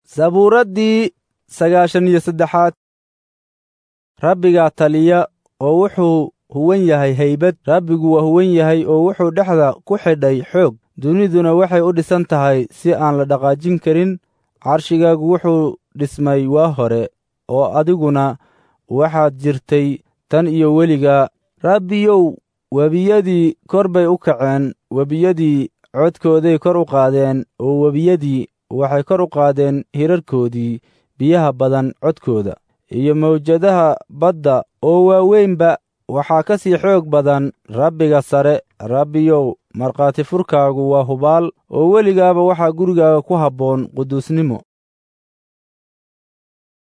sabuuraddii sagaashan iyo saddexaad rabbigaa taliya oo wuxuu huwan yahay haybad rabbigu waa huwan yahay oo wuxuu dhexda ku xidhay xoog duniduna waxay u dhisan tahay si aan la dhaqaajin karin carshigaagu wuxuu dhismay waa hore oo adiguna waxaad jirtay tan iyo weligaa rabbiyow webiyadii kor bay u kaceen webiyadii codkooday kor u qaadeen oo webiyadii waxay kor u qaadeen hirarkoodii biyaha badan codkooda iyo mawjadaha badda oo waaweynba waxaa ka sii xoog badan rabbiga sare rabbiyow markhaati furkaagu waa hubaal oo weligaaba waxaa gurigaaga ku habboon quduusnimo